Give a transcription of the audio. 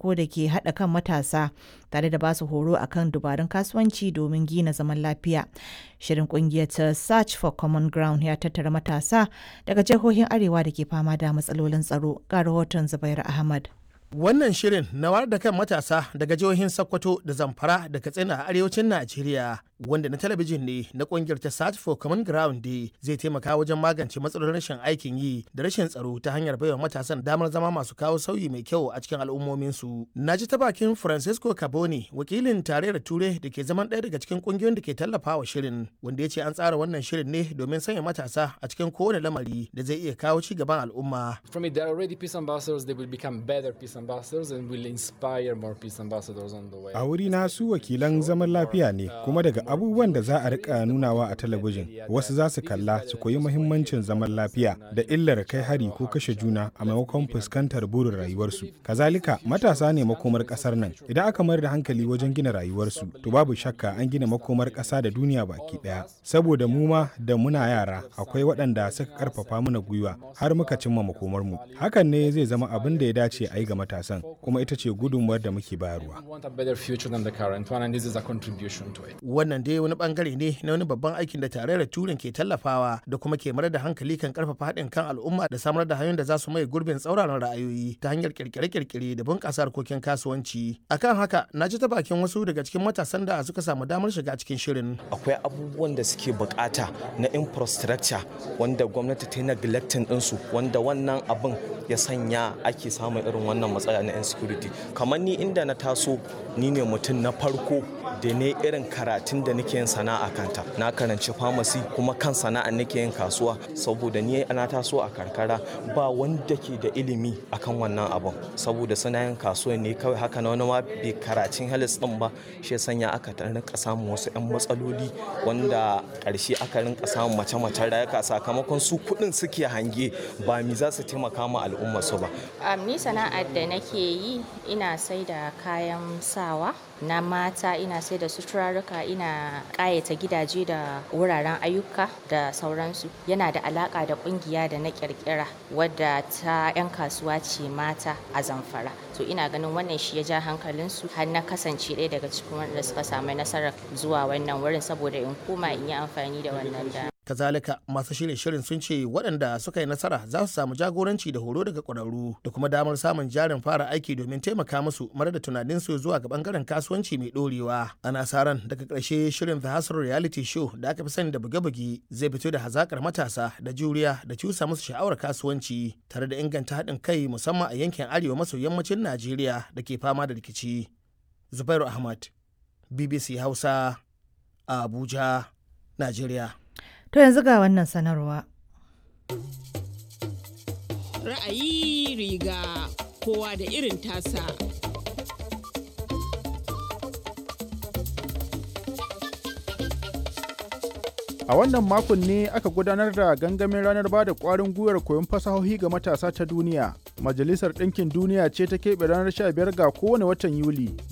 farko da ke haɗa kan matasa tare da basu horo akan dubarun kasuwanci domin gina zaman lafiya. Shirin kungiyar ta Search for Common Ground ya tattara matasa daga jihohin Arewa da ke fama da matsalolin tsaro. Ga rahoton Zubairu Ahmad. Wannan shirin na wayar da kan matasa daga jihohin Sokoto da Zamfara da Katsina a arewacin Najeriya wanda na talabijin ne na kungiyar ta Search for Common Ground Day zai taimaka wajen magance matsalolin rashin aikin yi da rashin tsaro ta hanyar baiwa matasan damar zama masu kawo sauyi mai kyau a cikin al'ummominsu. Na ji ta bakin Francisco Caboni wakilin tarayyar Ture da ke zaman ɗaya daga cikin kungiyoyin da ke tallafawa shirin wanda ya ce an tsara wannan shirin ne domin sanya matasa a cikin kowane lamari da zai iya kawo ci gaban al'umma. From it, there are already peace ambassadors. They will become better peace ambassadors and will inspire more peace ambassadors on the way. A wuri na su wakilan zaman lafiya ne kuma daga abubuwan da za a rika nunawa a talabijin wasu za su kalla su koyi muhimmancin zaman lafiya da illar kai hari ko kashe juna a maimakon fuskantar burin rayuwarsu. Kazalika matasa ne makomar kasar nan idan aka mayar da hankali wajen gina rayuwarsu to babu shakka an gina makomar kasa da duniya baki daya. Saboda mu ma da muna yara akwai waɗanda suka karfafa mana gwiwa har muka cimma makomarmu. Hakan ne zai zama abin da ya dace a yi ga matasan kuma ita ce gudunmuwar da muke bayarwa. Wannan dai wani bangare ne na wani babban aikin da tarayyar turin ke tallafawa da kuma ke marar da hankali kan karfafa haɗin kan al'umma da samar da hanyoyin da za su mai gurbin tsauraran ra'ayoyi ta hanyar kirkire-kirkire da bunƙasa harkokin kasuwanci. Akan haka na ji ta bakin wasu daga cikin matasan da suka samu damar shiga cikin shirin. Akwai abubuwan da suke bukata na infrastructure wanda gwamnati ta yi neglecting ɗinsu wanda wannan abin ya sanya ake samun irin wannan matsala na insecurity kamar ni inda na taso ni ne mutum na farko da ne irin karatun da nake yin sana'a kanta na karanci pharmacy kuma kan sana'a nake yin kasuwa saboda ni na taso a karkara ba wanda ke da ilimi akan wannan abun saboda suna yin kasuwa ne kawai haka na wani ma bai karacin halis din ba shi sanya aka rinka samun wasu yan matsaloli wanda karshe aka rinka samun mace-macen rayuka sakamakon su kuɗin suke hange ba mi za su taimaka ma al'umma su ba. ni sana'ar da nake yi ina sai da kayan sawa na mata ina sai da suturarruka ina ƙayata gidaje da wuraren ayyuka da sauransu yana da alaƙa da ƙungiya da na ƙirƙira wadda ta 'yan kasuwa ce mata a zamfara to ina ganin wannan shi ya ja hankalinsu har na kasance ɗaya daga cikin wanda suka samu nasarar zuwa wannan wurin saboda in koma in yi amfani da wannan da kazalika masu shirye shirin sun ce waɗanda suka yi nasara za su samu jagoranci da horo daga ƙwararru da kuma damar samun jarin fara aiki domin taimaka musu mara da tunaninsu zuwa ga bangaren kasuwanci mai ɗorewa ana sa ran daga ƙarshe shirin the hustle reality show da aka fi sani da buge-buge zai fito da hazakar matasa da juriya da cusa musu sha'awar kasuwanci tare da inganta haɗin kai musamman a yankin arewa maso yammacin najeriya da ke fama da rikici zubairu ahmad bbc hausa abuja najeriya To yanzu ga wannan sanarwa. Ra'ayi riga kowa da irin tasa. A wannan makon ne aka gudanar da gangamin ranar ba da ƙwarin gwiwar koyon fasahohi ga matasa ta duniya. Majalisar Ɗinkin Duniya ce ta keɓe ranar 15 ga kowane watan Yuli